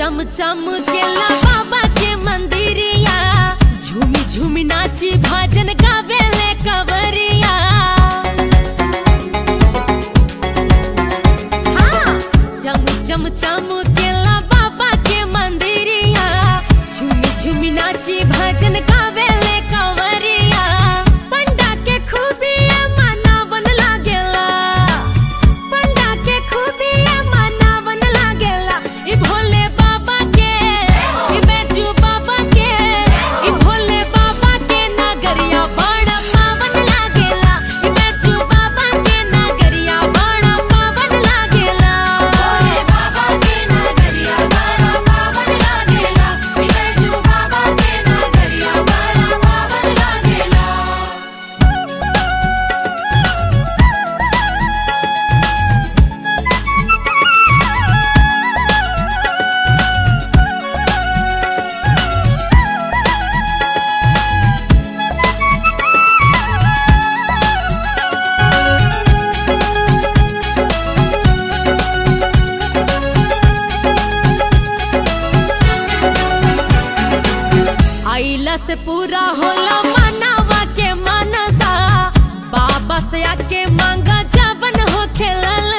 चम चम केला बाबा के मंदिरिया झूमी झूमी नाची भजन गावेले कवरिया हाँ, चम चम चम केला बाबा के मंदिरिया झूमी झूमी नाची भजन गावेले कवरिया पंडा के खूबिया मनावन लागेला पंडा के खूबिया मनावन लागेला ई भोले बाबा के ई बैजू बाबा के ई भोले बाबा के नगरिया बड़ा पावन लागेला ई बैजू बाबा के नगरिया बड़ा पावन लागेला भोले बाबा के नगरिया बड़ा पावन लागेला बिरजू बाबा के नगरिया बड़ा पावन लागेला आइला से पूरा होला मनावा के मनसा बाबा से आके मांगा जवन हो खेलल